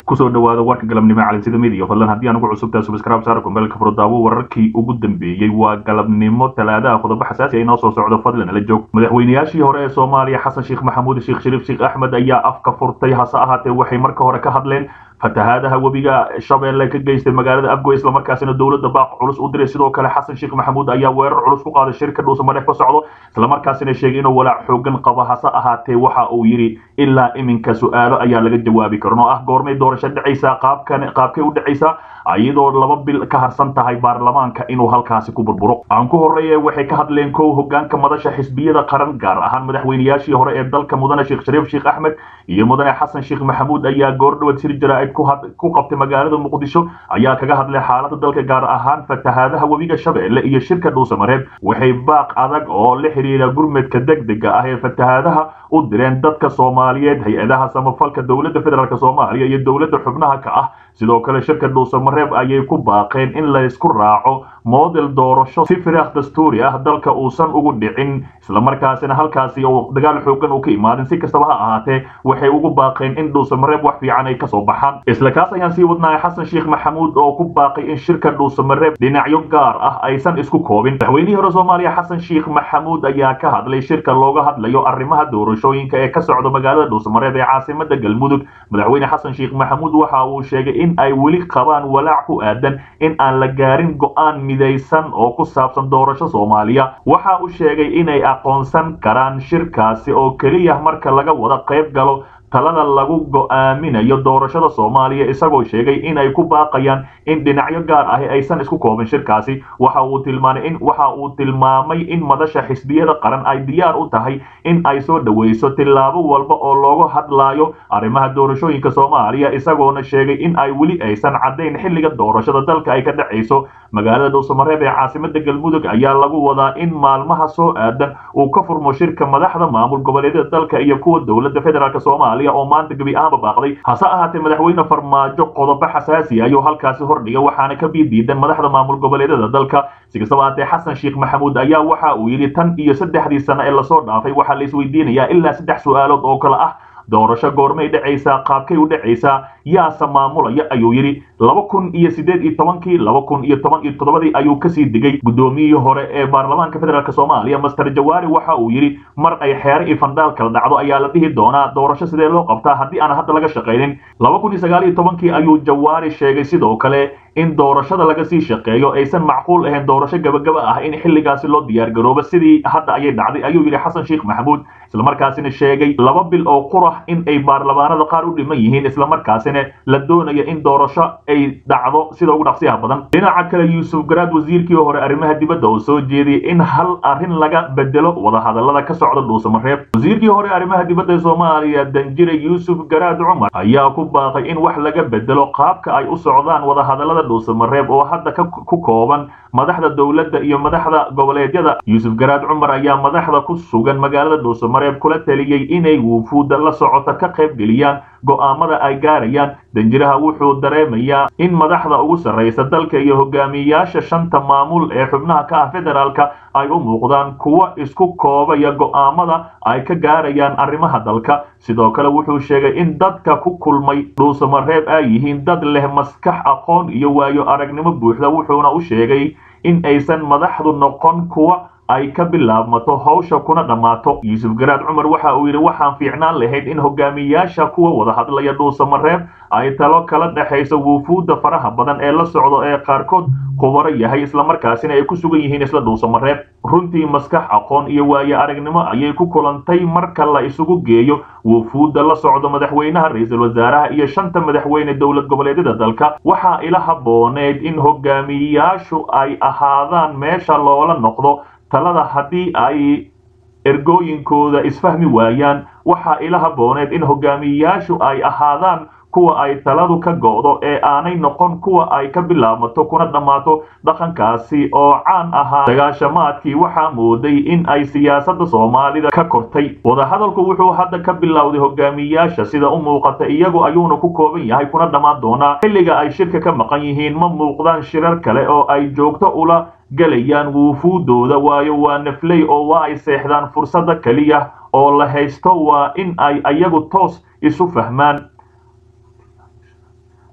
kusoo dhawaada warka galabnimo calinsida midiya fadlan haddii aan ugu cusubtahay subscribe saara kumbeelka furdaawo wararkii ugu dambeeyey waa galabnimo talaadaha qodobo xasaasi ay noo soo socdo fadlan ala joog madaxweynayaashii hore ee soomaaliya xasan sheekh maxamuud sheekh shariif sheekh axmed ayaa afka furtay hase ahaatee waxay marka hore ka hadleen fatahaadaha webiga shabeelle ka geystay magaalada afgoy islamarkaasina dowladda baaq culus u diray sidoo kale xasan sheekh maxamuud ayaa weerar culus ku qaaday shirka dhuusamareef ka socdo islamarkaasina sheegay inuu walaac xoogan qabo hase ahaatee waxa uu yidhi ilaa iminka su-aalo ayaa laga jawaabi karin oo ah goormay doorasho dhacaysaa qaabkan qaabkay u dhacaysaa iyadoo laba bil ka harsan tahay baarlamaanka inuu halkaasi ku burburo aan ku horreeye waxay ka hadleen kow hogaanka madasha xisbiyada qaran gaar ahaan madaxweynayaashii hore ee dalka mudane sheekh shariif sheekh axmed iyo mudane xasan sheekh maxamuud ayaa goordhowad sir jaraa'id ku qabtay magaalada muqdisho ayaa kaga hadlay xaaladda dalka gaar ahaan fatahaadaha webiga shabeelle iyo shirka dhuusamareeb waxay baaq adag oo la xiriira gurmadka degdega ah ee fatahaadaha u direen dadka soomaaliyeed hay-adaha samafalka dowladda federaalk soomaaliya iyo dowladda xubnaha ka ah sidoo kale shirka dhuusamareeb ayay ku baaqeen in laysku raaco moodel doorasho si firaaq dastuuri ah dalka uusan ugu dhicin islamarkaasina halkaasi uu dagaal xoogan uu ka imaadin si kastaba ha ahaatee waxay ugu baaqeen in dhuusamareeb wax fiican ay kasoo baxaan isla kaas ayaan sii wadnahay xasan sheekh maxamuud oo ku baaqay in shirka dhuusamareeb dhinacyo gaar ah aysan isku koobin madaxweynihii hore soomaaliya xasan sheekh maxamuud ayaa ka hadlay shirka looga hadlayo arrimaha doorashooyinka ee ka socda magaalada dhuusamareeb ee caasimada galmudug madaxweyne xasan sheekh maxamuud waxa uu sheegay in ay weli qabaan walaac ku aadan in aan la gaarin go'aan midaysan oo ku saabsan doorasho soomaaliya waxa uu sheegay inay aqoonsan karaan shirkaasi oo keliya marka laga wada qayb galo talada lagu go'aaminayo doorashada soomaaliya isagoo sheegay inay ku baaqayaan in dhinacyo gaar ahi aysan isku koobin shirkaasi waxa uu tilmaamay in waxa uu tilmaamay in madasha xisbiyada qaran ay diyaar u tahay in ay soo dhaweyso tillaabo walba oo looga hadlaayo arrimaha doorashooyinka soomaaliya isagoona sheegay in ay weli aysan caddayn xilliga doorashada dalka ay ka dhacayso magaalada dhuusamareeb ee caasimada galmudug ayaa lagu wadaa in maalmaha soo aadan uu ka furmo shirka madaxda maamul goboleedyada dalka iyo kuwa dowladda federaalk soomaaliya oo maanta gebi ahaanba baaqday hase ahaatee madaxweyne farmaajo qodobo xasaasi ayuu halkaasi hordhiga waxaana ka biidiidan madaxda maamul goboleedyada dalka si kastaba ahaatee xasan sheekh maxamuud ayaa waxa uu yidhi tan iyo saddexdii sano ee lasoo dhaafay waxaa la isweydiinayaa ilaa saddex su-aalood oo kale ah doorasho goormay dhacaysaa qaabkay u dhacaysaa yaase maamulaya ayuu yidhi laba kun iyo siddeed iyo tobankii laba kun iyo toban iyo toddobadii ayuu kasii digay guddoomiyihii hore ee baarlamaanka federaalk soomaaliya master jawaari waxa uu yidhi mar ay xeere iyo fandhaal kala dhacdo ayaa la dhihi doonaa doorasho sidee loo qabtaa haddii aan hadda laga shaqaynin laba kun iyo sagaal iyo tobankii ayuu jawaari sheegay sidoo kale in doorashada laga sii shaqeeyo aysan macquul ahayn doorasho gabagaba ah in xilligaasi loo diyaargaroobo sidii hadda ayay dhacday ayuu yidhi xasan sheekh maxamuud islamarkaasina sheegay laba bil oo qurax in ay baarlamaanada qaar u dhiman yihiin islamarkaasina la doonayo in doorasho ay dhacdo sida ugu dhaqsiyaha badan dhinaca kale yuusuf garaad wasiirkii hore arrimaha dibadda oo soo jeediyey in hal arrin laga bedelo wadahadallada ka socda dhuusamareeb wasiirkii hore arrimaha dibadda ee soomaaliya danjire yuusuf garaad cumar ayaa ku baaqay in wax laga bedelo qaabka ay u socdaan wadahadallada dhuusamareeb oo hadda ku kooban madaxda dowladda iyo madaxda goboleedyada yuusuf garaad cumar ayaa madaxda ku sugan magaalada dhuusamareeb kula taliyey inay wufuudda la socota ka qayb geliyaan go'aamada ay gaarayaan danjiraha wuxuu dareemayaa in madaxda ugu sarraysa dalka iyo hogaamiyayaasha shanta maamul ee xubnaha ka ah federaalka ay u muuqdaan kuwa isku koobaya go'aamada ay ka gaarayaan arrimaha dalka sidoo kale wuxuu sheegay in dadka ku kulmay dhuusamareeb ay yihiin dad leh maskax aqoon iyo waayo aragnimo buuxda wuxuuna u sheegay in aysan madaxdu noqon kuwa ay ka bilaabmato hawsha kuna dhammaato yuusuf garaad cumar waxa uu yidhi waxaan fiicnaan lahayd in hogaamiyayaasha kuwa wada hadlaya dhuusamareeb ay talo kala dhexayso wufuudda faraha badan ee la socdo ee qaarkood khubaro yahay islamarkaasina ay ku sugan yihiin isla dhuusamareeb runtii maskax aqoon iyo waaye aragnimo ayay ku kulantay marka la isugu geeyo wufuudda la socdo madaxweynaha ra-iisul wasaaraha iyo shanta madaxweyne dowlad goboleedyada dalka waxaa ila habbooneyd in hogaamiyayaashu ay ahaadaan meesha loola noqdo talada haddii ay ergooyinkooda isfahmi waayaan waxaa ila habbooneed in hogaamiyayaashu ay ahaadaan kuwa ay taladu ka go'do ee aanay noqon kuwa ay ka bilaabmato kuna dhammaato dhaqankaasi oo caan ahaa dagaashamaadkii waxaa mooday in ay siyaasadda soomaalida ka kortay wadahadalku wuxuu hadda ka bilowday hogaamiyayaasha sida u muuqata iyagu ayuuna ku kooban yahay kuna dhammaan doonaa xilliga ay shirka ka maqan yihiin ma muuqdaan shirar kale oo ay joogto ula galayaan wuufuudooda waayo waa nafley oo waa ay seexdaan fursadda keliya oo la haysto waa in ay ayagu toos isu fahmaan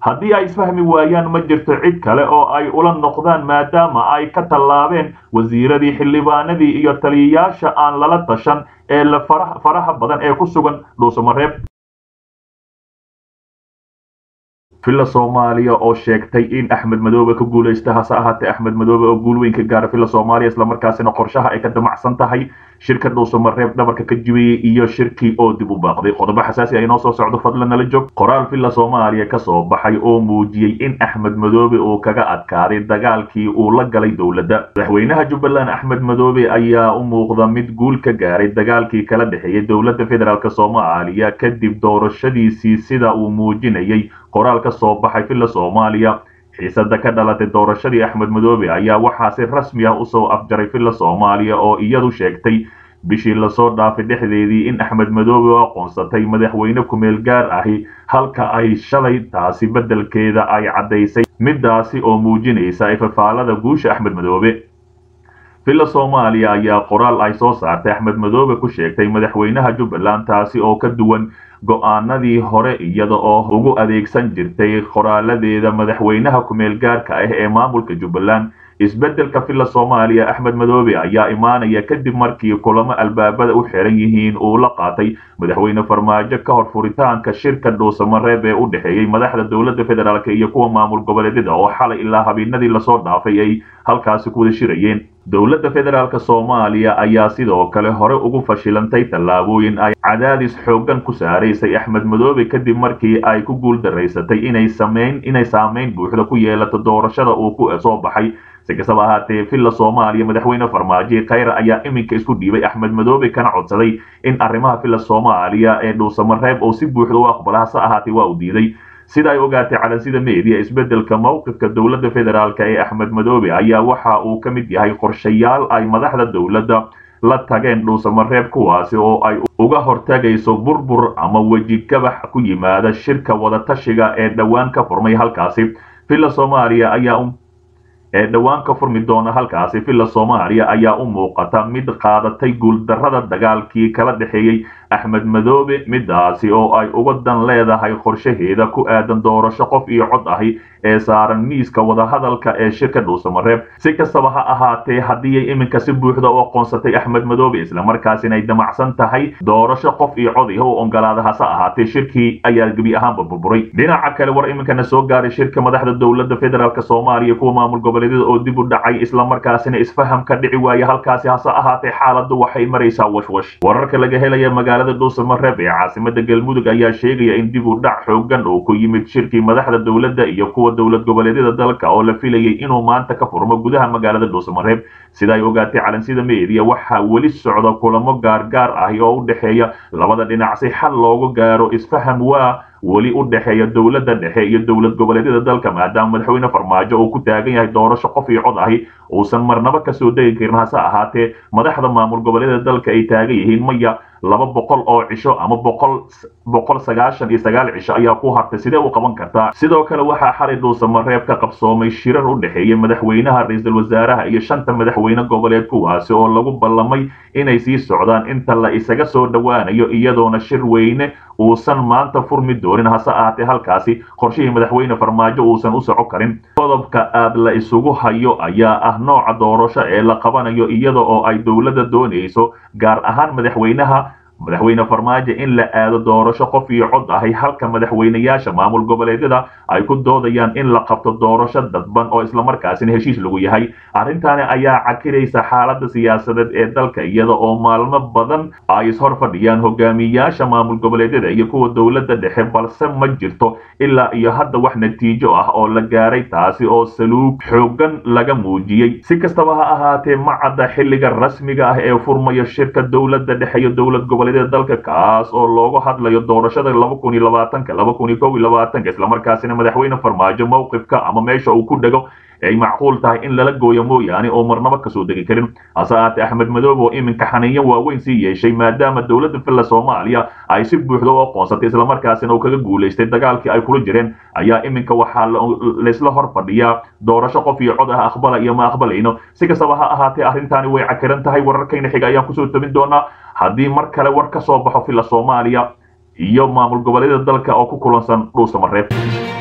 haddii ay isfahmi waayaan ma jirto cid kale oo ay ula noqdaan maadaama ay ka tallaabeen wasiiradii xildhibaanadii iyo taliyayaasha aan lala tashan ee la faraha badan ee ku sugan dhuusamareeb villa soomaaliya oo sheegtay in axmed madoobe ka guulaysta hase ahaatee axmed madoobe oo guul weyn ka gaara villa soomaaliya islamarkaasina qorshaha ay ka damacsan tahay shirka dhuusamareeb dhabarka ka jibiyey iyo shirkii oo dib u baaqday qodobo xasaasi ah inoo soo socdo fadlan nala joog qoraal villa soomaaliya ka soo baxay oo muujiyey in axmed madoobe uu kaga adkaaday dagaalkii uu la galay dowladda madaxweynaha jubbaland axmed madoobe ayaa u muuqda mid guul ka gaaray dagaalkii kala dhexeeyey dowladda federaalk soomaaliya kadib doorashadiisii sida uu muujinayay qoraal ka soo baxay villa soomaaliya xiisada ka dhalatay doorashadii axmed madoobe ayaa waxaa si rasmi ah usoo afjaray villa soomaaliya oo iyadu sheegtay bishii lasoo dhaafay dhexdeedii in axmed madoobe oo aqoonsatay madaxweyne kumeel gaar ahi halka ay shalay taasi beddelkeeda ay caddaysay midaasi oo muujinaysa ifafaalada guusha axmed madoobe villa soomaaliya ayaa qoraal ay soo saartay axmed madoobe ku sheegtay madaxweynaha jubbaland taasi oo ka duwan go-aanadii hore iyada oo ugu adeegsan jirtay qoraaladeeda madaxweynaha kumeel gaarka ah ee maamulka jubbaland isbeddelka villa soomaaliya axmed madoobe ayaa imaanaya kadib markii kulamo albaabada u xiran yihiin uu la qaatay madaxweyne farmaajo ka hor furitaanka shirka dhuusamareeb ee u dhexeeyey madaxda dowladda federaalk iyo kuwa maamul goboleedyada oo xalay ilaa habeenadii lasoo dhaafay ay halkaasi ku wada shirayeen dowladda federaalk soomaaliya ayaa sidoo kale hore ugu fashilantay tallaabooyin ay cadaadis xooggan ku saaraysay axmed madoobe kadib markii ay ku guul daraysatay inay sameyn inay saameyn buuxda ku yeelato doorashada uu ku soo baxay si kastaba ahaatee villa soomaaliya madaxweyne farmaajo khayra ayaa iminka isku dhiibay axmed madoobe kana codsaday in arrimaha villa soomaaliya ee dhuusamareeb oo si buuxda u aqbala hase ahaatee waa uu diiday sida ay ogaatay calansida media isbeddelka mowqifka dowladda federaalk ee axmed madoobe ayaa waxa uu ka mid yahay qorshayaal ay madaxda dowladda la tageen dhuusamareeb kuwaasi oo ay uga hortagayso burbur ama weji gabax ku yimaada shirka wadatashiga ee dhowaan ka furmay halkaasi villa soomaaliya ayaa ee dhowaan ka furmi doona halkaasi villa soomaaliya ayaa u muuqata mid qaadatay guuldarrada dagaalkii kala dhexeeyey axmed madoobe midaasi oo ay uga dan leedahay qorshaheeda ku aadan doorasho qof iyo cod ahi ee saaran miiska wadahadalka ee shirka dhuusamareeb si kastaba ha ahaatee haddii ay iminka si buuxda u aqoonsatay axmed madoobe islamarkaasina ay damacsan tahay doorasho qof iyo cod iha u ogolaada hase ahaatee shirkii ayaa gebi ahaanba burburay dhinaca kale war iminkana soo gaaray shirka madaxda dowladda federaalk soomaaliya kuwa maamul goboleedyada oo dib u dhacay islamarkaasina isfaham ka dhici waaya halkaasi hase ahaatee xaaladdu waxay maraysaa washwash wararka laga helaya magaalada dhuusamareeb ee caasimada galmudug ayaa sheegaya in dib u dhac xoogan uu ku yimid shirkii madaxda dowladda iyo kuwa dowlad goboleedyada dalka oo la filayay inuu maanta ka furmo gudaha magaalada dhuusamareeb sida ay ogaatay calansida media waxaa weli socda kulamo gaargaar ahi oo u dhexeeya labada dhinac si xal loogu gaaro isfaham waa weli u dhexeeya dowladda dhexe iyo dowlad goboleedyada dalka maadaama madaxweyne farmaajo uu ku taagan yahay doorasho qof iyo cod ahi uusan marnaba kasoo degi karin hase ahaatee madaxda maamul goboleedyada dalka ay taagan yihiin maya laba boqol oo cisho ama boqol boqol sagaashan iyo sagaal cisho ayaa ku hartay sidee u qaban kartaa sidoo kale waxaa xalay dhuusamareeb ka qabsoomay shirar u dhexeeya madaxweynaha ra-iisul wasaaraha iyo shanta madaxweyne goboleed kuwaasi oo lagu ballamay inay sii socdaan inta la isaga soo dhowaanayo iyadoona shir weyne uusan maanta furmi doonin hase ahaatee halkaasi qorshihii madaxweyne farmaajo uusan u soco karin qodobka aad la isugu hayo ayaa ah nooca doorasho ee la qabanayo iyada oo ay dowladda doonayso gaar ahaan madaxweynaha madaxweyne farmaajo in la aado doorasho qof iyo cod ahi halka madaxweynayaasha maamul goboleedyada ay ku doodayaan in la qabto doorasho dadban oo islamarkaasina heshiis lagu yahay arrintaani ayaa cakiraysa xaaladda siyaasadeed ee dalka iyada oo maalmo badan ay ishor fadhiyaan hogaamiyaasha maamul goboleedyada iyo kuwa dowladda dhexe balse ma jirto ilaa iyo hadda wax natiijo ah oo la gaaray taasi oo saluug xoogan laga muujiyey si kastaba ha ahaatee ma cadda xilliga rasmiga ah ee furmayo shirka dowladda dhexe iyo dowlad goboleed dalka kaas oo loogu hadlayo doorashada laba kun iyo labaatanka laba kun iyo kow iyo labaatanka islamarkaasina madaxweyne farmaajo mowqifka ama meesha uu ku dhego ay macquul tahay in lala gooyo mooyaane oo marnaba kasoo degi karin hase ahaatee axmed madoobe oo iminka xaniinyo waaweyn sii yeeshay maadaama dowladda villa soomaaliya ay si buuxda u aqoonsatay islamarkaasina uu kaga guulaystay dagaalkii ay kula jireen ayaa iminka waxaa laysla hor fadhiyaa doorasho qof iyo cod ah aqbala iyo ma aqbalayno si kastaba ha ahaatee arrintaani way cakiran tahay wararkayna xiga ayaan kusoo tabin doonaa haddii mar kale war ka soo baxo villa soomaaliya iyo maamul goboleedyada dalka oo ku kulansan dhuusamareeb